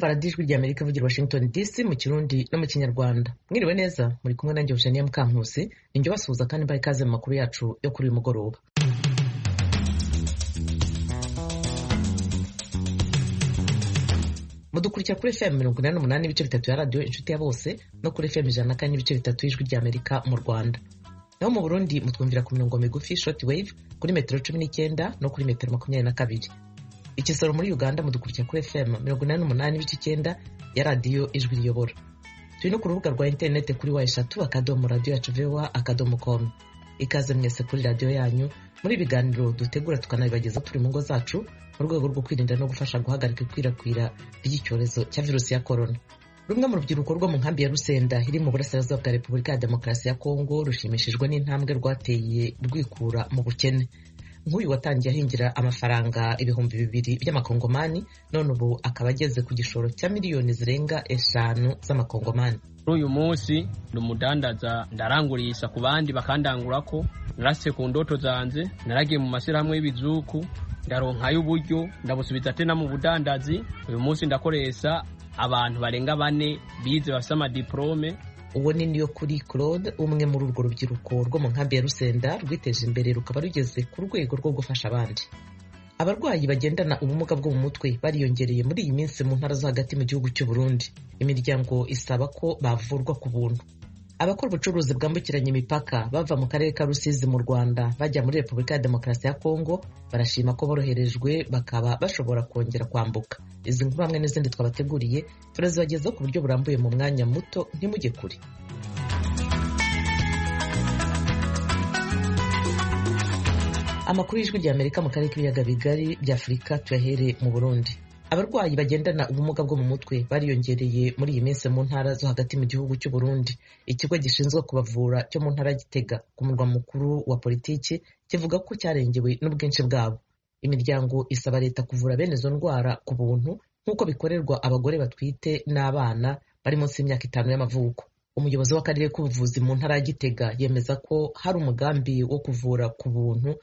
radiyo ijwi ry'amerika ivugira washington dc mu kirundi no mu kinyarwanda mwiriwe neza muri kumwe nanjye eugenia mukankusi ninjye ubasuhuza kandi mbaha ikaze mu makuru yacu yo kuri uyu mugoroba mudukurikira kuri fm mirongo inani n'umunani n'ibice bitatu ya radiyo inshuti ya bose no kuri fm ijana na kane n'ibice bitatu y'ijwi ry'amerika mu rwanda naho mu burundi mutwumvira ku mirongo migufi short wave kuri metero cumi n'icyenda no kuri metero makumyabiri na kabiri ikisoro muri uganda mudukurikira kuri fm mirongo inani n'umunani n'ibice icyenda ya radiyo ijwi riyobora turi no ku rubuga rwa interineti kuri wa eshatu akadomo radiyo yacu vowa akadomo komu ikaze mwese kuri radiyo yanyu muri ibiganiro dutegura tukanabibagezaho turi mu ngo zacu mu rwego rwo kwirinda no gufasha guhagarika ikwirakwira ry'icyorezo cya virusi ya korona rumwe mu rubyiruko rwo mu nkambi ya rusenda iri mu burasirazuba bwa repubulika ya demokarasi ya kongo rushimishijwe n'intambwe rwateye rwikura mu bukene nk'uyu watangiye ahingira amafaranga ibihumbi bibiri by'amakongomani none ubu akaba ageze ku gishoro cya miliyoni zirenga eshanu z'amakongomani kuri uyu munsi ni umudandaza ndarangurisha ku bandi bakandangura ko narase ku ndoto zanjye naragiye mu mashyirahamwe y'ibizuku ndaronkayo uburyo ndabusubiza ate na mu budandazi uyu munsi ndakoresha abantu barenga bane bize bafite amadiporome uwo ni niyo kuri claude umwe muri urwo rubyiruko rwo mu nkambi ya rusenda rwiteje imbere rukaba rugeze ku rwego rwo gufasha abandi abarwayi bagendana ubumuga bwo mu mutwe bariyongereye muri iyi minsi mu ntara zo hagati mu gihugu cy'u Burundi imiryango isaba ko bavurwa ku buntu abakora ubucuruzi bwambukiranya imipaka bava mu karere ka rusizi mu rwanda bajya muri repubulika ya demokarasi ya kongo barashima ko boroherejwe bakaba bashobora kongera kwambuka izi nkuru hamwe n'izindi twabateguriye turazibagezaho ku buryo burambuye mu mwanya muto ntimujye kure amakuru y'ijwi ry'amerika mu karere k'ibiyaga bigari by'afurika tuyahere mu burundi abarwayi bagendana ubumuga bwo mu mutwe bariyongereye muri iyi minsi mu ntara zo hagati mu gihugu cy'u Burundi ikigo gishinzwe kubavura cyo mu ntara gitega ku murwa mukuru wa politiki kivuga ko cyarengewe n'ubwinshi bwabo imiryango isaba leta kuvura bene izo ndwara ku buntu nk'uko bikorerwa abagore batwite n'abana bari munsi y'imyaka itanu y'amavuko umuyobozi w'akarere k'ubuvuzi mu ntara ya gitega yemeza ko hari umugambi wo kuvura ku buntu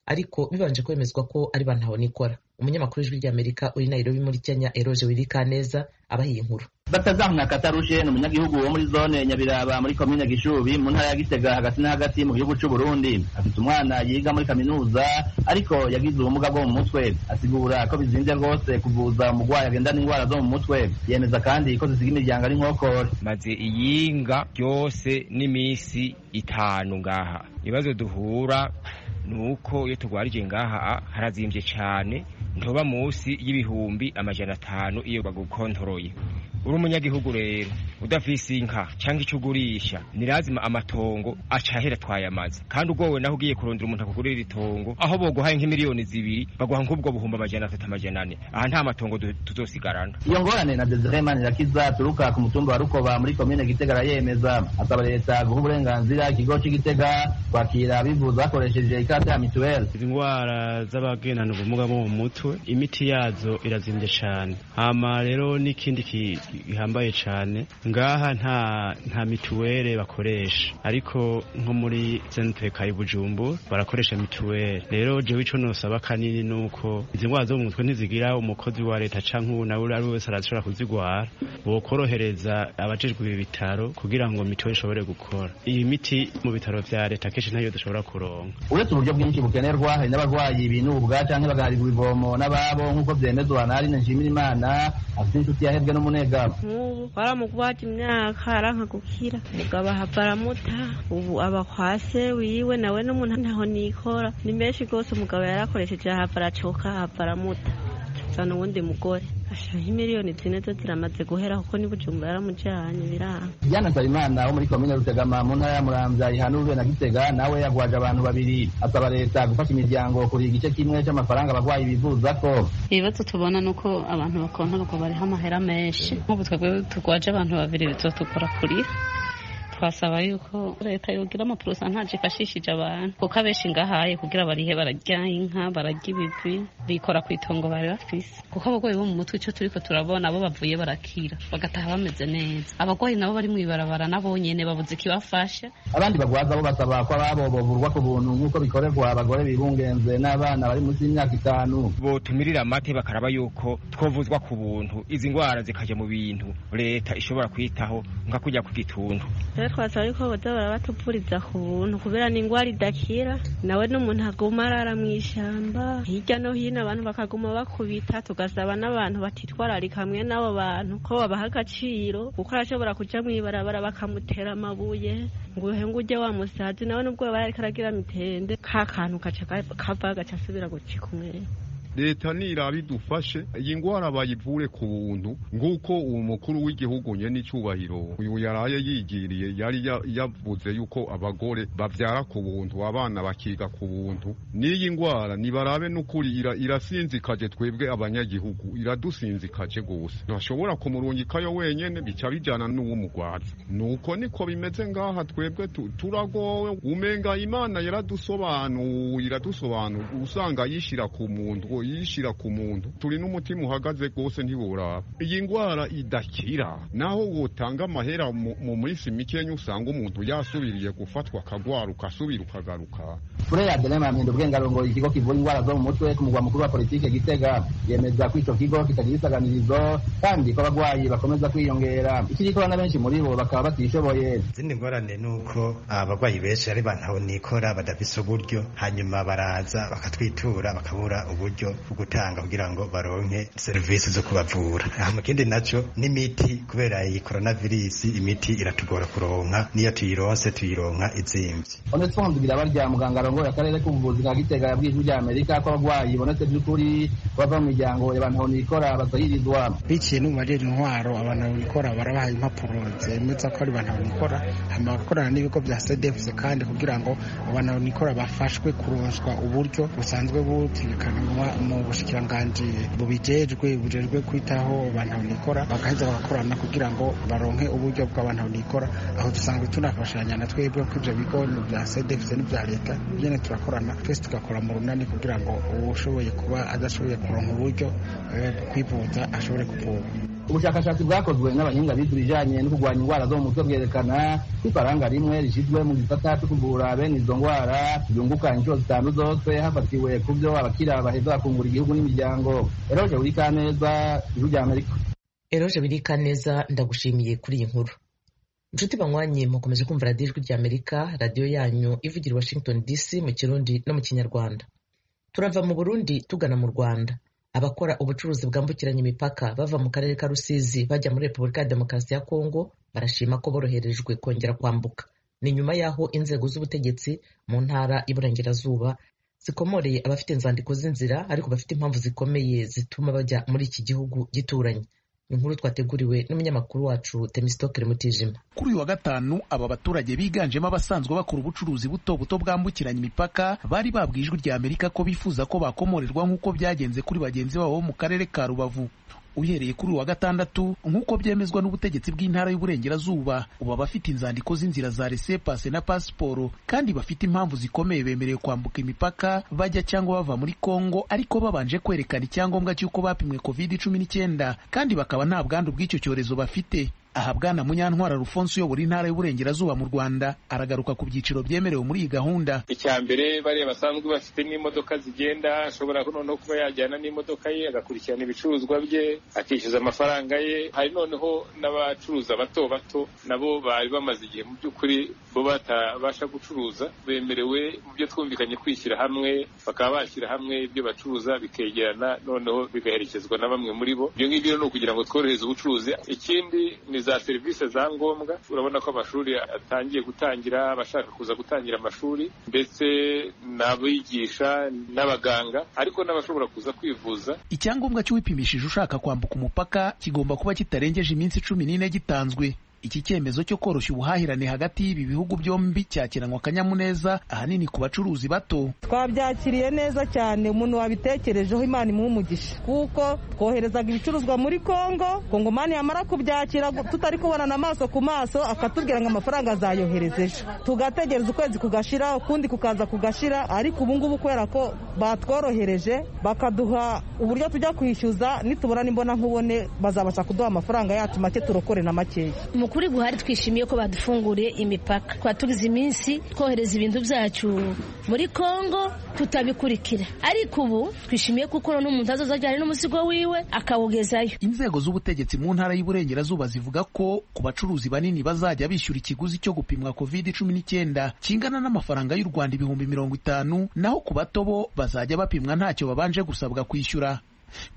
ariko bibanje kwemezwa ko ari ba ntahonikora umunyamakuru w'ijwi ry'amerika uri nairobi muri kenya eroje wirika neza abaha iyi nkuru batazamwa katarushe ni umunyagihugu wo muri zone nyabiraba muri komine gishubi mu ntara ya gitega hagati na hagati mu gihugu cy'u Burundi afite umwana yiga muri kaminuza ariko yagize ubumuga bwo mu mutwe asigura ko bizinze rwose kuvuza umurwayi agendana indwara zo mu mutwe yemeza kandi ko zisiga imiryango ari nkokore maze iyinga ryose n'iminsi itanu ngaha ibibazo duhura ni uko iyo turwarije ngaha harazimbye cyane ntuba munsi y'ibihumbi amajana atanu iyo bagukontoroye uri umunyagihugu rero udafise inka cyangwa icyo ugurisha ni lazima amatongo acahera twayamaze kandi ubwowe naho ugiye kurondera umuntu akugurira itongo aho boguhaye nk'imiliyoni zibiri baguha nk'ubwo buhumbi amajana atatu amajana ane aha nta matongo tuzosigarana iyo ngorane na desire manirakiza turuka ku mutumba wa rukoba muri komine gitega arayemeza asaba leta guha uburenganzira ikigo cy'igitega kwakira abivuza bakoresheje ikarita ya mituweli izi ndwara z'abagendana ubumuga bwo mu mutwe imiti yazo irazimbye cyane hama rero n'ikindi gihambaye cyane ngaha nta nta mituweli bakoresha ariko nko muri centre Kayibujumbu barakoresha mituweli rero jewe ico nosaba kanini nuko izi ndwara zo mu mutwe ntizigira umukozi wa leta canke nawe ari wese arashobora kuzigwara bokorohereza abajejwe ibi bitaro kugira ngo mituweli ishobore gukora iyi miti mu bitaro vya leta kenshi ntayo dushobora kuronka uretse uburyo bwinshi bukenerwa hari n'abarwayi binuba ubwa canke bagaharirwa ivomo n'ababo nk'uko vyemezwa na Aline Nshimirimana afite inshuti yahebwe n'umunega nk'ubu baramugwata imyaka aranka gukira mugabo ahava aramuta ubu aba kwase wiwe nawe n'umuntu ntaho nikora ni menshi rwose umugabo yarakoresheje ahava aracoka ahava aramuta cyane uwundi mugore ashiraho miliyoni zine zo ziramaze guhera kuko ni bujumbura yaramujyanye biranga Diana Salimana wo muri komine Rutegama mu ntara ya Muramvya ihanurwe na Gitega nawe yagwaje abantu babiri asaba leta gufasha imiryango kuriha igice kimwe cy'amafaranga abarwayi bivuza ko ibibazo tubona ni uko abantu bakonta ngo bariho amahera menshi nk'ubu twebwe turwaje abantu babiri bizotukora kurira twasaba yuko leta yogira amaporosantaje ifashishije abantu kuko abenshi ngahaye kugira barihe bararya inka bararya ibigwi bikora ku itongo bari bafise kuko abarwayi bo mu mutwe icyo turiko turabona bo bavuye barakira bagataha bameze neza abarwayi nabo bari mu ibarabara nabo nyene babuze ikibafasha abandi bagwaza bo basaba ko ababo bovurwa ku buntu nk'uko bikorerwa abagore bibungenze n'abana bari munsi y'imyaka itanu botumirira amate bakaraba yuko twovuzwa ku buntu izi ngwara zikaja mu bintu leta ishobora kwitaho nka kujya ku gitundu rero twasaba yuko boza barabatuvuriza ku buntu kubera ni indwara idakira nawe n'umuntu aguma arara mu ishyamba hirya no hino abantu bakaguma bakubita tugasaba n'abantu batitwararika hamwe n'abo bantu ko babaha agaciro kuko arashobora kuja mu ibarabara bakamutera amabuye ngo uhenge ujye wa musazi nawe n'ubwo yaba yariko aragira mitende ka kantu gaca kava gaca asubira gucika umwere leta niraba idufashe iyi ngwara bayivure ku buntu nguko uwo mukuru w'igihugu nyene icyubahiro uyu yaraye yigiriye yari ya- yavuze yuko abagore bavyara ku buntu abana bakiga ku buntu n'iyi ngwara nibarabe n'ukuri ira- irasinzikaje twebwe abanyagihugu iradusinzikaje gose ntashobora kumurungikayo wenyene bica bijana n'uw'umugwazi nuko niko bimeze ngaha twebwe tu- turagowe umenga imana yaradusobanura iradusobanura usanga yishira ku muntu ngo yishira ku muntu turi n'umutima uhagaze rwose ntiworaba iyi ngwara idakira naho wotanga amahera mu mu minsi mikenya usanga umuntu yasubiriye gufatwa akagwara ukasubira ukagaruka fure adeline mamendo bwengarongo ikigo kivura indwara zo mu mutwe ku mugwa mukuru wa politike gitega yemeza ko ico kigo kitagira isaganirizo kandi ko abagwayi bakomeza kwiyongera ikirikora na benshi muri bo bakaba batishoboye izindi ngorane ni uko abarwayi benshi ari bantaho nikora badafise uburyo hanyuma baraza bakatwitura bakabura uburyo bwo gutanga kugira ngo baronke serivisi zo kubavura hama ikindi naco n'imiti kubera iyi koronavirisi imiti iratugora kuronka niyo tuyironse tuyironka izimvye honest fonzibira barya muganga arongoye akarere k'ubuvuzi ka gitega yabwiye ijwi rya amerika ko abagwayi bonetse vy'ukuri bava mu miryango yabantu nikora bazahirizwa biciye no mu barera intwaro abantu babikora barabaha impapuro zemeza ko ari abantu babikora hama bagakorana n'ibigo bya cdfc kandi kugira ngo abantu babikora bafashwe kuronswa uburyo busanzwe butegekanwa mu bushikiranganji bubijejwe bujejwe kwitaho abantu babikora bagaheza bagakorana kugira ngo baronke uburyo bw'abantu babikora aho dusanzwe tunafashanya na twebwe ko ivyo bigo ni bya cdfc n'ibya leta byene turakorana twese tugakora mu runani kugira ngo uwushoboye kuba adashoboye kuronka uburyo eh, kwivuza ashobore kuvurwa ubushakashatsi bwakozwe n'abahinga bize ibijanye no kurwanya indwara zo mu mutwe bwerekana ko ifaranga rimwe rishyizwe mu gisata cyo kuvura bene izo ndwara ryunguka inshuro zitanu zose hafatiwe ku byo abakira baheza bakungura igihugu n'imiryango eroje buri kaneza ijwi rya amerika eroje birika neza ndagushimiye kuri iyi nkuru inshuti banywanye mukomeje kumva radiyo ijwi rya amerika radiyo yanyu ivugira i washington dc mu kirundi no mu kinyarwanda turava mu burundi tugana mu rwanda abakora ubucuruzi bwambukiranya imipaka bava mu karere ka rusizi bajya muri repubulika ya demokarasi ya kongo barashima ko boroherejwe kongera kwambuka ni nyuma y'aho inzego z'ubutegetsi mu ntara y'iburengerazuba zikomoreye abafite inzandiko z'inzira ariko bafite impamvu zikomeye zituma bajya muri iki gihugu gituranye ni inkuru twateguriwe n'umunyamakuru wacu temisitokere mutijima kuri uyu wa gatanu aba baturage biganjemo abasanzwe bakora ubucuruzi buto buto bwambukiranya imipaka bari babwiye ijwi rya amerika ko bifuza ko bakomorerwa nk'uko byagenze kuri bagenzi babo bo mu karere ka rubavu uhereye kuri uyu wa gatandatu nk'uko byemezwa n'ubutegetsi bw'intara y'uburengerazuba ubu abafite inzandiko z'inzira za resepase na pasiporo kandi bafite impamvu zikomeye bemerewe kwambuka imipaka bajya cyangwa bava muri kongo ariko babanje kwerekana icyangombwa cy'uko bapimwe covid cumi n'icyenda kandi bakaba nta bwandu bw'icyo cyorezo bafite aha bwana munyantwara rufonse uyobora intara y'uburengerazuba mu rwanda aragaruka ku byiciro byemerewe muri iyi gahunda icya mbere bariya basanzwe bafite n'imodoka zigenda ashobora noneho kuba yajyana n'imodoka ye agakurikirana ibicuruzwa bye akishyuza amafaranga ye hari noneho n'abacuruza bato bato nabo bari bamaze igihe mu by'ukuri bo batabasha gucuruza bemerewe mu byo twumvikanye kwishyira hamwe bakaba bashyira hamwe ibyo bacuruza bikegerana noneho bigaherekezwa na bamwe muri bo ibyo ngibyo ni ukugira ngo tworohereze ubucuruzi ikindi ni za serivisi za ngombwa urabona ko amashuri atangiye gutangira abashaka kuza gutangira amashuri ndetse n'abigisha n'abaganga ariko n'abashobora kuza kwivuza icyangombwa cy'uwipimishije ushaka kwambuka umupaka kigomba kuba kitarengeje iminsi cumi n'ine gitanzwe iki cyemezo cyo koroshya ubuhahirane hagati y'ibi bihugu byombi cyakiranwa akanyamuneza ahanini ku bacuruzi bato twabyakiriye neza cyane umuntu wabitekerejeho imana imuha umugisha kuko twoherezaga ibicuruzwa muri kongo kongomani yamara kubyakira tutari kubonana amaso ku maso akatubwira ngo amafaranga azayohereza ejo tugategereza ukwezi kugashira ukundi kukaza kugashira ariko ubu ngubu kubera ko batworohereje bakaduha uburyo tujya kwishyuza nitubona n'imbona nkubone bazabasha kuduha amafaranga yacu make turokore na makeya mu kuri guhari twishimiye ko badufunguriye imipaka twaturize iminsi twohereza ibintu byacu muri kongo tutabikurikira ariko ubu twishimiye kuko none umuntu azazajyana n'umuzigo wiwe akawugezayo inzego z'ubutegetsi mu ntara y'Iburengerazuba zivuga ko ku bacuruzi banini bazajya bishyura ikiguzi cyo gupimwa covid cumi n'icyenda kingana n'amafaranga y'u Rwanda ibihumbi mirongo itanu naho ku bato bo bazajya bapimwa ntacyo babanje gusabwa kwishyura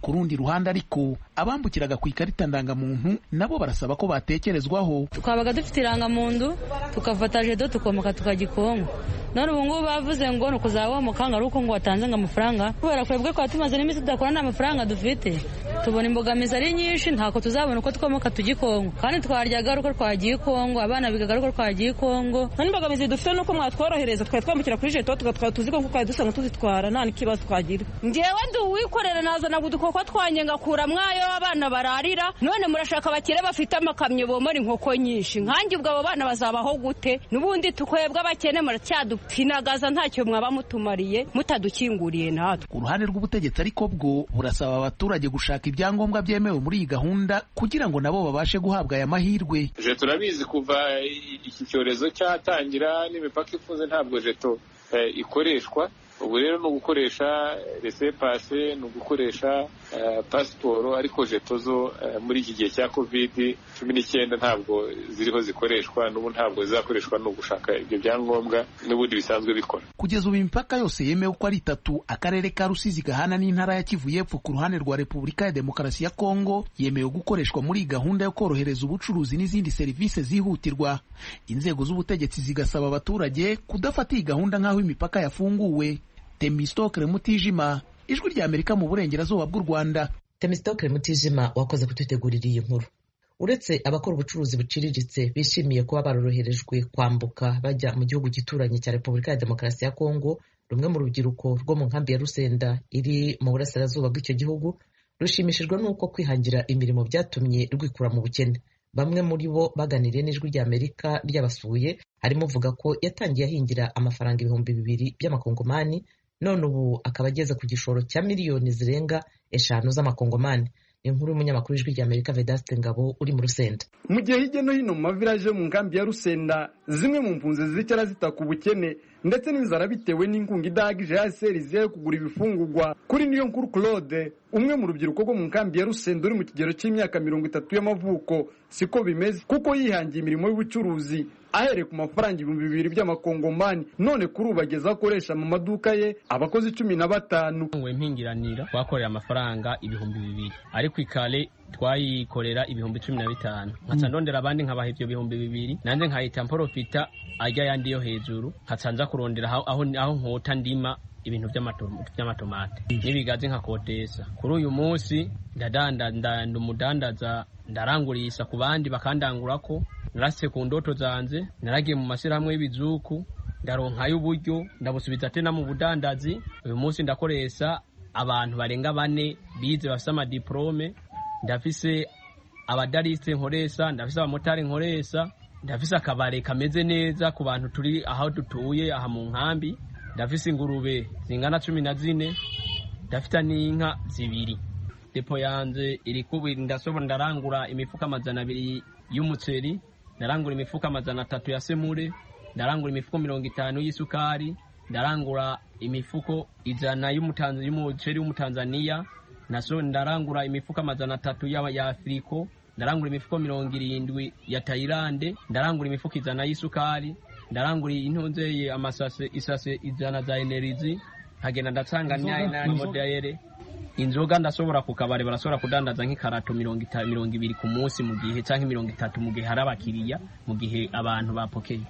ku rundi ruhande ariko abambukiraga ku ikarita ndangamuntu nabo barasaba ko batekerezwaho twabaga dufite irangamuntu tukafata jedo tukomoka tukagikonka none ubu ngubu bavuze ngo ni ukuzaba wamukanga ari uko ngo watanze ngo amafaranga kubera kwebwe kwa tumaze n'iminsi tudakora nta mafaranga dufite tubona imbogamizi ari nyinshi ntako tuzabona uko twomoka tujya ikongo kandi twaryaga ari uko twagiye ikongo abana bigaga ari uko twagiye ikongo nta n'imbogamizi dufite nuko mwatworohereza twari twambukira kuri jeto tugatwara tuziko kuko dusanga tuzitwara nta n'ikibazo twagira ngewe ndi uwikorera nazana udukoko twanjye ngakura mwayo abana bararira none murashaka abakire bafite amakamyo bomora inkoko nyinshi nkanjye ubwo abo bana bazabaho gute n'ubundi tukwebwe abakene muracyadupfinagaza ntacyo mwaba mutumariye mutadukinguriye natwe ku ruhande rw'ubutegetsi ariko bwo burasaba abaturage gushaka ibyangombwa byemewe muri iyi gahunda kugira ngo nabo babashe guhabwa aya mahirwe jeto turabizi kuva iki cyorezo cyatangira n'imipaka ifunze ntabwo jeto ikoreshwa ubu rero ni ugukoresha resepase ni ugukoresha pasiporo ariko jeto zo muri iki gihe cya kovidi cumi n'icyenda ntabwo ziriho zikoreshwa n'ubu ntabwo zizakoreshwa ni ugushaka ibyo byangombwa n'ubundi bisanzwe bikora kugeza ubu imipaka yose yemewe uko ari itatu akarere ka rusizi gahana n'intara ya kivu y'epfo ku ruhande rwa repubulika ya demokarasi ya kongo yemewe gukoreshwa muri gahunda yo korohereza ubucuruzi n'izindi serivisi zihutirwa inzego z'ubutegetsi zigasaba abaturage kudafata iyi gahunda nk'aho imipaka yafunguwe temisitokere mutijima ijwi rya amerika mu burengerazuba bw'u rwanda temisitokere mutijima wakoze kudutegurira iyi nkuru uretse abakora ubucuruzi buciriritse bishimiye kuba baroroherejwe kwambuka bajya mu gihugu gituranye cya repubulika ya demokarasi ya kongo rumwe mu rubyiruko rwo mu nkambi ya rusenda iri mu burasirazuba bw'icyo gihugu rushimishijwe n'uko kwihangira imirimo byatumye rwikura mu bukene bamwe muri bo baganiriye n'ijwi rya amerika ryabasuye harimo uvuga ko yatangiye ahingira amafaranga ibihumbi bibiri by'amakongomani none ubu akaba ageze ku gishoro cya miliyoni zirenga eshanu z'amakongomani ni inkuru y'umunyamakuru w'ijwi rya amerika vedaste ngabo uri mu rusenda mu gihe hirya no hino mu maviraje mu nkambi ya rusenda zimwe mu mpunzi zicara zita ku bukene ndetse n'inzara bitewe n'inkunga idahagije ya seri yo kugura ibifungugwa kuri niyo nkuru claude umwe mu rubyiruko rwo mu nkambi ya rusenda uri mu kigero cy'imyaka mirongo itatu y'amavuko siko bimeze kuko yihangiye imirimo y'ubucuruzi ahereye ku mafaranga ibihumbi bibiri by'amakongomani none kuri ubu ageze akoresha mu maduka ye abakozi cumi na batanu mpingiranira twakorera amafaranga ibihumbi bibiri ariko ikare twayikorera ibihumbi cumi na bitanu nkaca ndondera abandi nkabaha ibyo bihumbi bibiri nanjye nkahita mporofita ajya ayandi yo hejuru nkaca nza kurondera aho nkota ndima ibintu by'amatomate n'ibigazi nkakotesa kuri uyu munsi ndadandaza umudandaza ndarangurisha ku bandi bakandangurako narase ku ndoto zanjye naragiye mu mashyirahamwe y'ibizuku ndaronkayo uburyo ndabusubiza atena mu budandazi uyu munsi ndakoresha abantu barenga bane bize bafite amadiporome ndafise abadarisite nkoresha ndafise abamotari nkoresha ndafise akabare kameze neza ku bantu turi aho dutuye aha mu nkambi ndafise ingurube zingana cumi na zine ndafite n'inka zibiri depo yanjye iri kubi ndasobora ndarangura imifuka amajana abiri y'umuceri ndarangura imifuka amajana atatu ya semure ndarangura imifuko mirongo itanu y'isukari ndarangura imifuko ijana y'umuceri w'umutanzaniya ndarangura imifuka amajana atatu ya afuriko ndarangura imifuko mirongo irindwi ya tayilande ndarangura imifuko ijana y'isukari ndarangura intonzeye amasase isase ijana za enerizi nkagenda ndasanga nyayi modayere inzoga ndashobora ku kabari barashobora kudandaza nk'ikarato mirongo mirongo ibiri ku munsi mu gihe cyangwa mirongo itatu mu gihe hari abakiriya mu gihe abantu bapokeye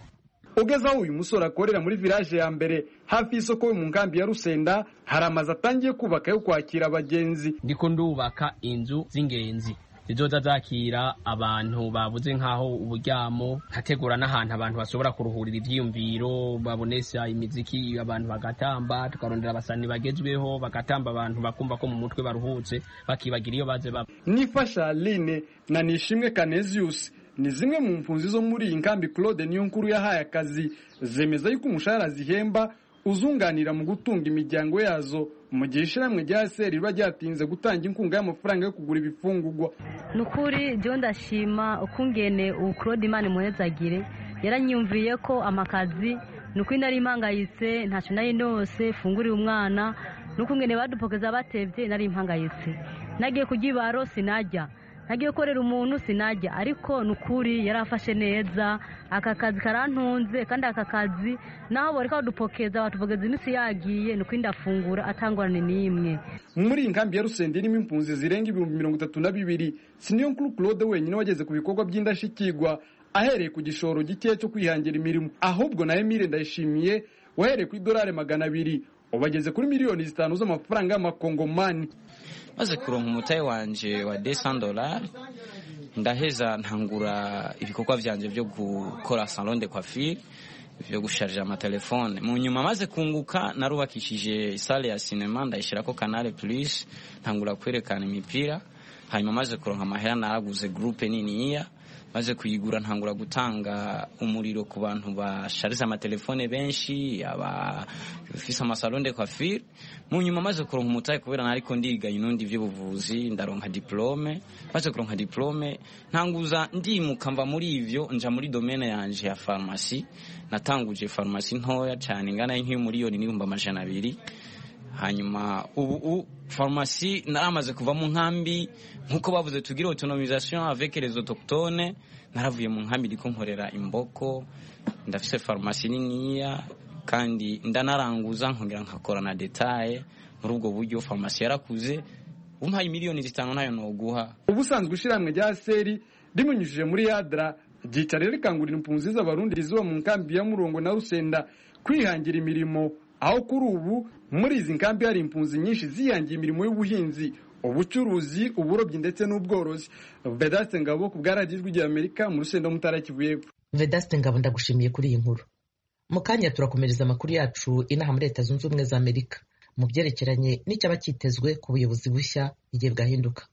ugeze aho uyu musore akorera muri village ya mbere hafi y'isoko yo mu nkambi ya rusenda hari amazu atangiye kubaka yo kwakira abagenzi ndiko ndubaka inzu z'ingenzi zizoza zakira abantu babuze nk'aho uburyamo nkategura n'ahantu abantu bashobora kuruhurira ivyiyumviro babonesha imiziki abantu bagatamba tukarondera abasani bagezweho bagatamba abantu bakumva ko mu mutwe baruhutse bakibagira iyo baze baba nifasha aline na nishimwe kaneziyusi ni zimwe mu mpunzi zo muri iyi nkambi claude niyo nkuru yahaye akazi zemeza yuko umushahara zihemba uzunganira mu gutunga imiryango yazo mu gihe ishyirahamwe rya sr riba ryatinze gutanga inkunga y'amafaranga yo kugura ibifungurwa ni ukuri byo ndashima ukungene ubu claude imana imuhezagire yaranyumviye ko amakazi ni ukuri nari impangayitse ntacyo nari ndose funguriye umwana ni ukungene badupokeza batebye nari impangayitse nagiye ku gibaro sinajya nagiye gukorera umuntu sinajya ariko ni ukuri yari afashe neza aka kazi karantunze kandi aka kazi naho bari kadupokeza batupokeza iminsi yagiye ni ukuri ndafungura atangorane n'imwe muri iyi nkambi ya rusende irimo impunzi zirenga ibihumbi mirongo itatu na bibiri si niyo nkuru claude wenyine wageze ku bikorwa by'indashyikirwa ahereye ku gishoro gikeya cyo kwihangira imirimo ahubwo na emile ndayishimiye wahereye ku idolari magana abiri ubageze kuri miliyoni zitanu z'amafaranga y'amakongomani maze kuronka umutayi wanje wa 200 dollars ndaheza ntangura ibikorwa vyanje vyo gukora salon de coiffure vyo gusharija amatelefone mu nyuma maze kunguka narubakishije isale ya sinema ndayishirako canal plus ntangura kwerekana imipira hanyuma maze kuronka amahera naraguze groupe niniya maze kuyigura ntangura gutanga umuriro ku bantu bashariza amatelefone benshi abafise amasalon de coiffure mu nyuma maze kuronka umutahe kubera nariko ndiga inundi vy'ubuvuzi ndaronka diplome maze kuronka diplome ntanguza ndimuka mva muri ivyo nja muri domaine yanje ya farmasi natanguje farmasi ntoya cane ingana y'nk'umuriyoni n'ibihumbi amajana abiri hanyuma ubu farumasi naramaze kuva mu nkambi nk'uko bavuze tugira autonomisation avec les autochtones naravuye mu nkambi ndiko nkorera imboko ndafise farumasi niniya kandi ndanaranguza nkongera nkakora na detaye muri ubwo buryo farumasi yarakuze umpaye miliyoni zitanu nayo noguha ubusanzwe ishyirahamwe rya seri rimunyujije muri yadra ryica rero rikangurira impunzi z'abarundi rizuba mu nkambi ya murongo na rusenda kwihangira imirimo aho kuri ubu muri izi nkambi hari impunzi nyinshi zihangiye imirimo y'ubuhinzi ubucuruzi uburobyi ndetse n'ubworozi vedaste ngabo ku bwaradiyo ijwi amerika mu rusenda mutara kivu y'epfo vedaste ngabo ndagushimiye kuri iyi nkuru mu kanya turakomereza amakuru yacu inaha muri leta zunze ubumwe za amerika mu byerekeranye n'icyaba cyitezwe ku buyobozi bushya igihe bwahinduka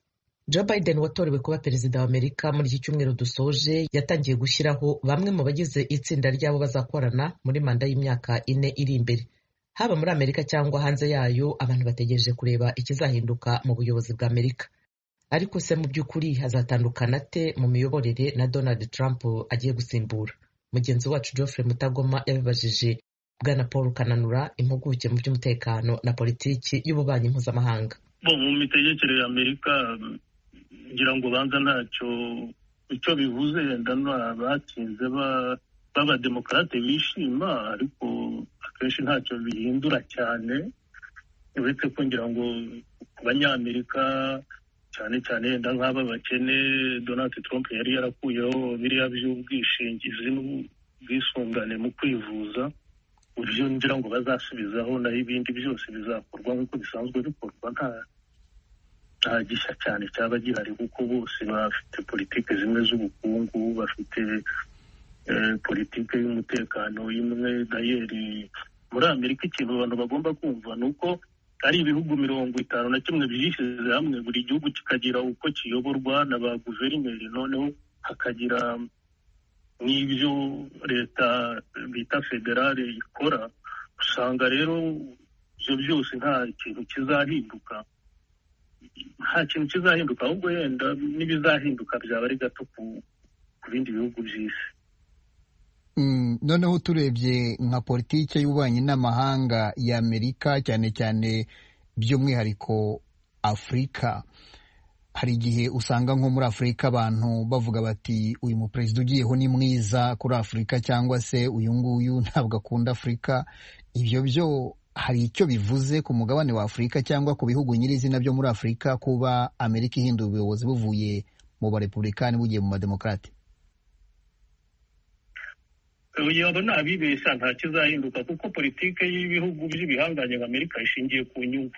Joe Biden watorewe kuba perezida wa Amerika muri iki cyumweru dusoje yatangiye gushyiraho bamwe mu bagize itsinda ry'abo bazakorana muri manda y'imyaka ine iri imbere haba muri amerika cyangwa hanze yayo abantu bategereje kureba ikizahinduka mu buyobozi bwa amerika ariko se mu by'ukuri hazatandukana ate mu miyoborere na donald trump agiye gusimbura mugenzi wacu geoffrey mutagoma yabibajije bwana paul kananura impuguke mu by'umutekano na politiki y'ububanyi mpuzamahanga mu mitegekere ya amerika ngira ngo banza ntacyo icyo bivuze yenda batsinze b'abademokarate bishima ariko akenshi ntacyo bihindura cyane uretse ko ngira ngo ku banyamerika cyane cyane yenda nk'aba bakene donald trump yari yarakuyeho biriya by'ubwishingizi n'ubwisungane mu kwivuza uburyo ngira ngo bazasubizaho naho ibindi byose bizakorwa nk'uko bisanzwe bikorwa nta nta gishya cyane cyaba gihari kuko bose bafite politiki zimwe z'ubukungu bafite politiki y'umutekano imwe dayeri muri amerika ikintu abantu bagomba kumva ni uko ari ibihugu mirongo itanu na kimwe byishyize hamwe buri gihugu kikagira uko kiyoborwa na ba guverineri noneho hakagira n'ibyo leta bita federale ikora usanga rero ibyo byose nta kintu kizahinduka nta kintu kizahinduka ahubwo yenda n'ibizahinduka byaba ari gato ku bindi bihugu by'isi noneho turebye nka politiki y'ububanyi n'amahanga ya amerika cyane cyane by'umwihariko afurika hari igihe usanga nko muri afurika abantu bavuga bati uyu muperezida ugiyeho ni mwiza kuri afurika cyangwa se uyu nguyu ntabwo akunda afurika ibyo byo hari icyo bivuze ku mugabane wa afurika cyangwa ku bihugu nyirizina byo muri afurika kuba amerika ihindura ubuyobozi buvuye mu barepubulikani bugiye mu bademokarate yaba ntabibeshya nta kizahinduka kuko politiki y'ibihugu by'ibihanganye nka amerika ishingiye ku nyungu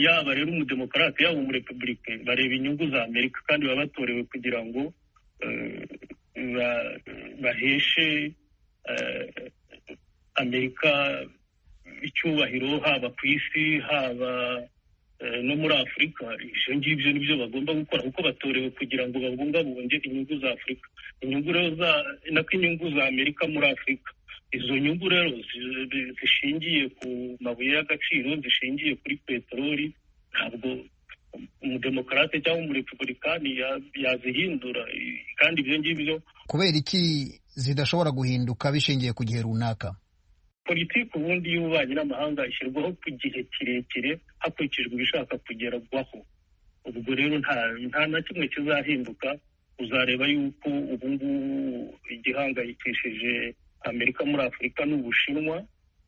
yaba rero umudemokarate yaba umurepublike bareba inyungu za amerika kandi baba batorewe kugira ngo eh, ba- baheshe eh, amerika icyubahiro haba ku isi haba eh, no muri afurika ibyo ngibyo nibyo bagomba gukora kuko batorewe kugira ngo babungabunge inyungu za afurika inyungu rero za nako inyungu za amerika muri afurika izo nyungu rero zi- zi- zishingiye ku mabuye y'agaciro zishingiye kuri peteroli ntabwo umudemokarate cyangwa umurepublikani ya- yazihindura I- kandi ibyo ngibyo kubera iki zidashobora guhinduka bishingiye ku gihe runaka politiki ubundi y'ububanyi n'amahanga ishyirwaho ku gihe kirekire hakurikijwe ibishaka kugerwaho ubwo rero nta nta na kimwe kizahinduka uzareba yuko ubu ngubu igihangayikishije amerika muri afurika ni ubushinwa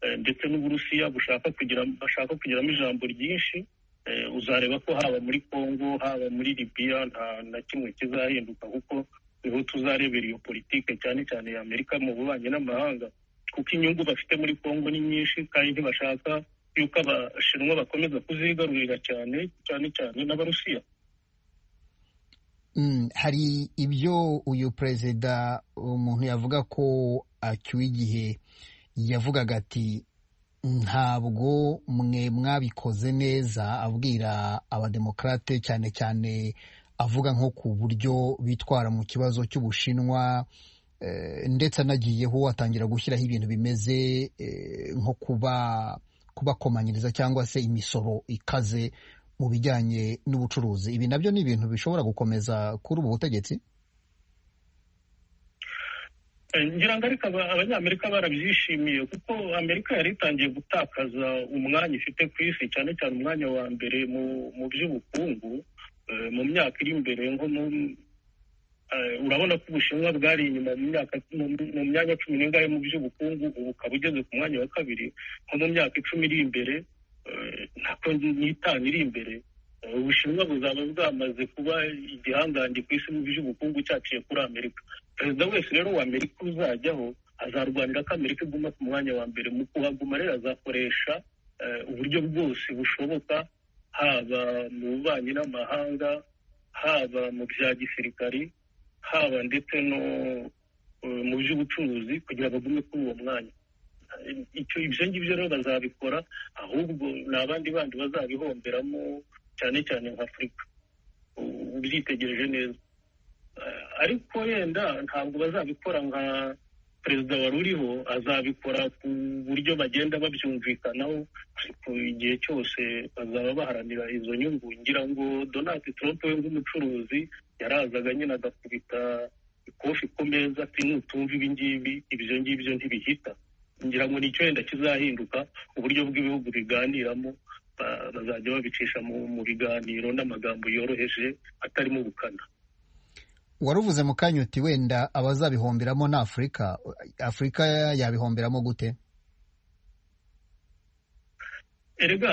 eh, ndetse n'uburusiya bushaka kugira bashaka kugiramo ijambo ryinshi Eh, uzareba ko haba muri congo haba muri libiya nta na kimwe kizahinduka kuko niho tuzarebera iyo politiki cyane cyane ya amerika mu bubanyi n'amahanga kuko inyungu bafite muri Kongo ni nyinshi kandi ntibashaka yuko abashinwa bakomeza kuzigarurira cyane cyane cyane n'abarusiya Mm, hari ibyo uyu perezida umuntu yavuga ko acyuye igihe yavugaga ati ntabwo mwe mwabikoze neza abwira abademokarate cyane cyane avuga nko ku buryo bitwara mu kibazo cy'ubushinwa eh, ndetse anagiyeho atangira gushyiraho ibintu bimeze eh, nko kuba kubakomanyiriza cyangwa se imisoro ikaze mu bijyanye n'ubucuruzi ibi nabyo ni ibintu bishobora gukomeza kuri ubu butegetsi Eh, ngira ngo ariko aba- abanyamerika barabyishimiye kuko amerika yari itangiye gutakaza umwanya ifite ku isi cyane cyane umwanya wa mbere mu mu by'ubukungu eh, mu myaka iri imbere nko mu eh, urabona ko ubushinwa bwari inyuma mu myaka mu mu myanya cumi n'ingahe mu by'ubukungu ubu ukaba ugeze ku mwanya wa kabiri nko mu myaka icumi iri imbere eh, nako n'itanu iri imbere Eh, ubushinwa buzaba bwamaze kuba igihangange ku isi mu by'ubukungu cyaciye kuri amerika perezida wese rero wa amerika uzajyaho azarwanira ko amerika iguma ku mwanya wa mbere mu kuhaguma rero azakoresha eh, uburyo bwose bushoboka haba mu bubanyi n'amahanga haba mu bya gisirikari haba ndetse no eh, mu by'ubucuruzi kugira bagume kuri uwo mwanya Eh, icyo ibyo ngibyo rero bazabikora ahubwo ni abandi bandi bazabihomberamo cyane cyane nka afurika U- ubyitegereje neza Eh, ariko wenda ntabwo bazabikora nka perezida wari uriho azabikora ku buryo bagenda babyumvikanaho ariko igihe cyose bazaba baharanira izo nyungu ngira ngo donald trump we nk'umucuruzi yarazaga nyine agakubita ikofi ku meza ati nutumva ibi ngibi ibyo ngibyo ntibihita ngira ngo nicyo wenda kizahinduka uburyo bw'ibihugu biganiramo ba- bazajya babicisha mu mu biganiro n'amagambo yoroheje atarimo ubukana wari uvuze mu kanya uti wenda abazabihomberamo ni afurika afurika yabihomberamo gute erega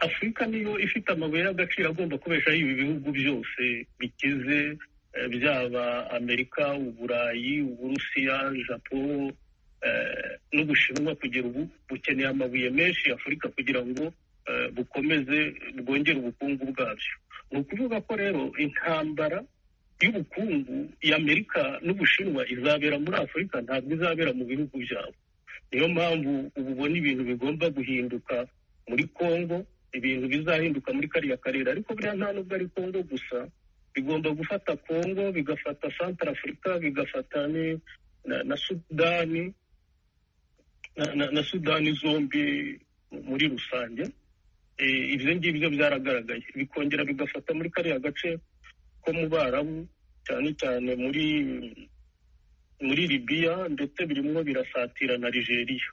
afurika niyo ifite amabuye y'agaciro agomba kubeshaho ibi bihugu byose bikize eh, byaba amerika uburayi uburusiya japo eh, n'ubushinwa kugera ubu bukeneye amabuye menshi afurika kugira ngo eh, bukomeze bwongere ubukungu bwabyo ni ukuvuga ko rero intambara y'ubukungu y'amerika n'ubushinwa izabera muri afurika ntabwo izabera mu bihugu byabo niyo mpamvu ubu ubona ibintu bigomba guhinduka muri congo ibintu bizahinduka muri kariya karere ariko buriya nta nubwo ari congo gusa bigomba gufata congo bigafata centre africa bigafata ni- na, na sudani na, na, na sudani zombi muri rusange Eh, ibyo ngibyo byaragaragaye bikongera bigafata muri kariya gace ko mu barabu cyane cyane muri muri libiya ndetse birimo birasatira na nigeria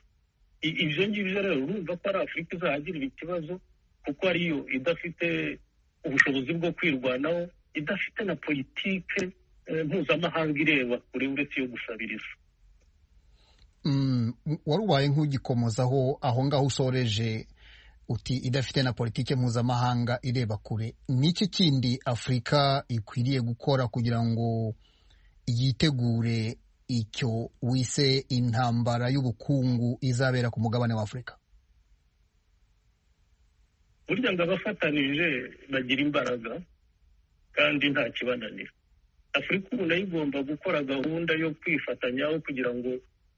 I- ibyo ngibyo rero urumva ko ari afurika izahagirira ikibazo kuko ariyo idafite ubushobozi bwo kwirwanaho idafite na politike eh, mpuzamahanga ireba kure uretse iyo gusabiriza Mm, wari ubaye nk'ugikomozaho aho ngaho usoreje uti idafite na politike mpuzamahanga ireba kure ni iki kindi afurika ikwiriye gukora kugira ngo yitegure icyo wise intambara y'ubukungu izabera ku mugabane wa afurika burya ngo abafatanije bagira imbaraga kandi nta kibananira afurika ubu nayo igomba gukora gahunda yo kwifatanyaho kugira ngo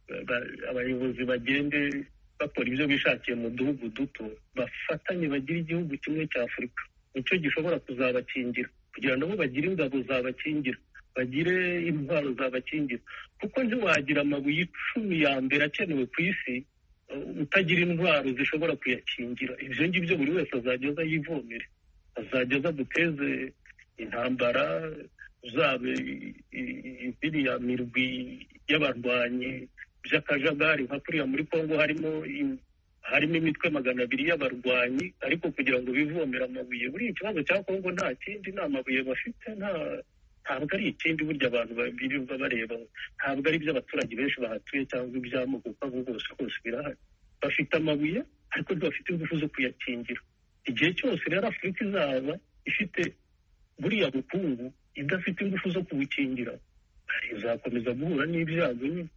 eh, ba- abayobozi bagende bakora ibyo bishakiye mu duhugu duto bafatanye bagire igihugu kimwe cya afurika nicyo gishobora kuzabakingira kugira nabo bagire ingabo zabakingira bagire intwaro zabakingira kuko ntiwagira amabuye icumi ya mbere akenewe ku isi uh, utagira intwaro zishobora kuyakingira ibyo ngibyo buri wese azajya aza yivomere azajya aza duteze intambara zaba i- i- i- biriya mirwi y'abarwanyi by'akajagari nka kuriya muri kongo harimo i- harimo imitwe magana abiri y'abarwanyi ariko kugira ngo bivomere amabuye buriya ikibazo cya kongo nta kindi nta mabuye bafite nta ntabwo ari ikindi burya abantu birirwa bareba ntabwo ari iby'abaturage benshi bahatuye cyangwa iby'amoko uko ari bwose kose birahari bafite amabuye ariko ntibafite ingufu zo kuyakingira igihe cyose rero afurika izaba ifite buriya bukungu idafite ingufu zo kubukingira izakomeza guhura n'ibyago nyine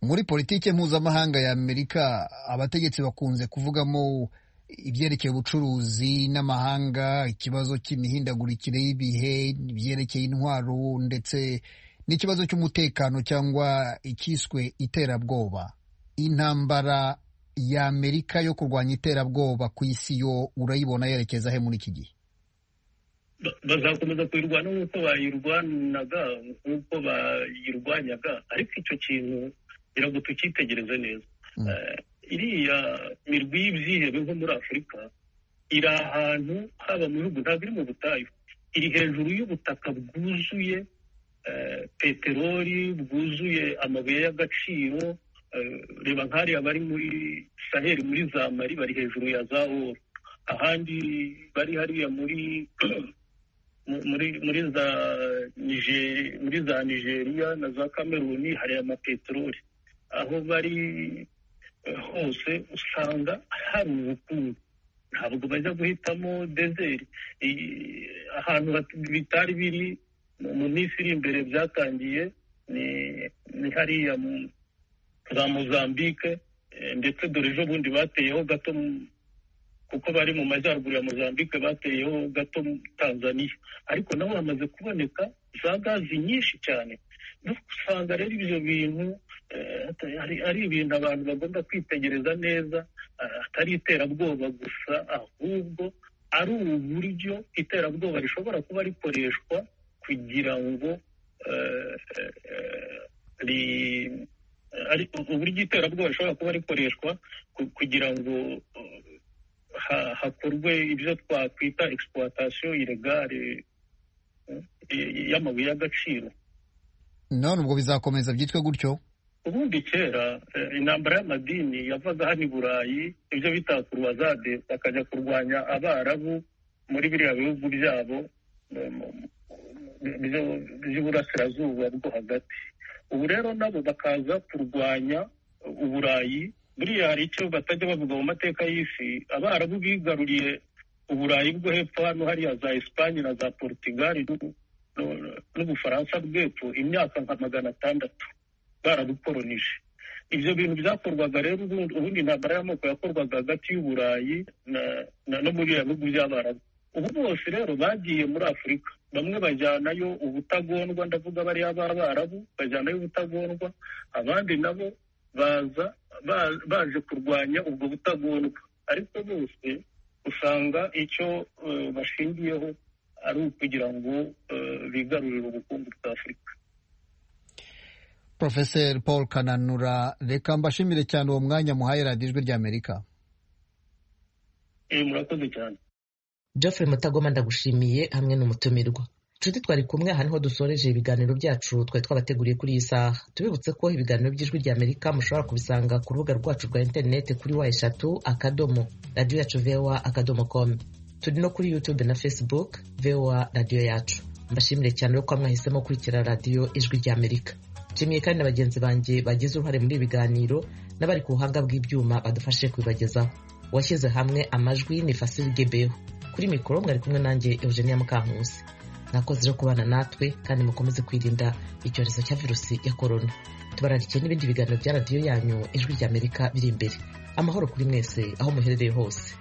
muri politike mpuzamahanga ya amerika abategetsi bakunze kuvugamo ibyerekeye ubucuruzi n'amahanga ikibazo cy'imihindagurikire y'ibihe ibyerekeye intwaro ndetse n'ikibazo cy'umutekano cyangwa icyiswe iterabwoba intambara ya amerika yo kurwanya iterabwoba ku isi yo urayibona yerekeza he muri iki gihe Ba- bazakomeza kuyirwana nk'uko bayirwanaga nk'uko bayirwanyaga ariko icyo kintu kugira ngo tukitegereze neza Eh, iriya mirwi y'ibyihebe nko muri afurika iri ahantu haba mu bihugu ntabwo iri mu butayu iri hejuru y'ubutaka bwuzuye eh, peteroli bwuzuye amabuye y'agaciro eh, reba nk'ariya bari muri saheli muri za mari bari hejuru ya za oru ahandi bari hariya muri mu- muri muri za Niger- muri za nigeria na za cameroon hari amapeteroli aho bari eh, hose usanga hari ubukungu ntabwo bajya guhitamo dezeri I- ahantu bat- bitari biri mu- mu minsi iri imbere byatangiye ni ni hariya mu- za mozambique eh, ndetse dore ejo bundi bateyeho gato mu- kuko bari mu majyaruguru ya mozambique bateyeho gato tanzania ariko nabo hamaze kuboneka za gazi nyinshi cyane no usanga rero ibyo bintu eh, ata- ari- ari ibintu abantu bagomba kwitegereza neza eh, atari iterabwoba gusa ahubwo ari uburyo iterabwoba rishobora kuba rikoreshwa kugira ngo eh, eh, eh, ri- ari uburyo iterabwoba rishobora kuba rikoreshwa ku- kugira ngo ha- hakorwe ibyo twakwita exploitation ilegale eh, y- y'amabuye y'agaciro none ubwo bizakomeza byitwe gutyo ubundi kera eh, intambara y'amadini yavaga hano i burayi ibyo bita kurwazade bakajya kurwanya abarabu muri biriya bihugu byabo eh, mu- mu- byo- by'uburasirazuba bwo hagati ubu rero nabo bakaza kurwanya uburayi buriya hari icyo batajya bavuga mu mateka y'isi abarabu bigaruriye uburayi bwo hepfo hano hariya za esipanye na za portugal n'u- n'u- n'ubufaransa bw'epfo imyaka nka magana atandatu baradukoronije ibyo bintu byakorwaga rero ubundi- ubundi intambara y'amoko yakorwaga hagati y'uburayi na- na- no muri biriya bihugu by'abarabu ubu bose rero bagiye muri afurika bamwe bajyanayo ubutagondwa ndavuga bariya b'abarabu bajyanayo ubutagondwa abandi nabo baza ba- baje kurwanya ubwo butagondwa ariko bose usanga icyo eh, bashingiyeho ari ukugira ngo eh, bigarurire ubukungu bwa afurika Profeseri paul kananura reka mbashimire cyane uwo mwanya muhaye radiyo ijwi rya amerika Eh, murakoze cyane Geoffrey Mutagoma ndagushimiye hamwe n'umutumirwa nshuti twari kumwe aha niho dusoreje ibiganiro byacu twari twabateguriye kuri iyi saha tubibutse ko ibiganiro by'ijwi rya amerika mushobora kubisanga ku rubuga rwacu rwa interineti kuri wa eshatu akadomo radiyo yacu voa akadomo komu turi no kuri youtube na facebook voa radiyo yacu mbashimire cyane ko mwahisemo gukurikira radiyo ijwi rya amerika nshimiye kandi na bagenzi banjye bagize uruhare muri ibi biganiro n'abari ku buhanga bw'ibyuma badufashe kubibagezaho uwashyize hamwe amajwi ni fasili gebeho kuri mikoro mwari kumwe nanjye eugenia mukankusi mwakoze rero kubana natwe kandi mukomeze kwirinda icyorezo cya virusi ya korona tubararikiye n'ibindi biganiro bya radiyo yanyu ijwi ry'amerika biri imbere amahoro kuri mwese aho muherereye hose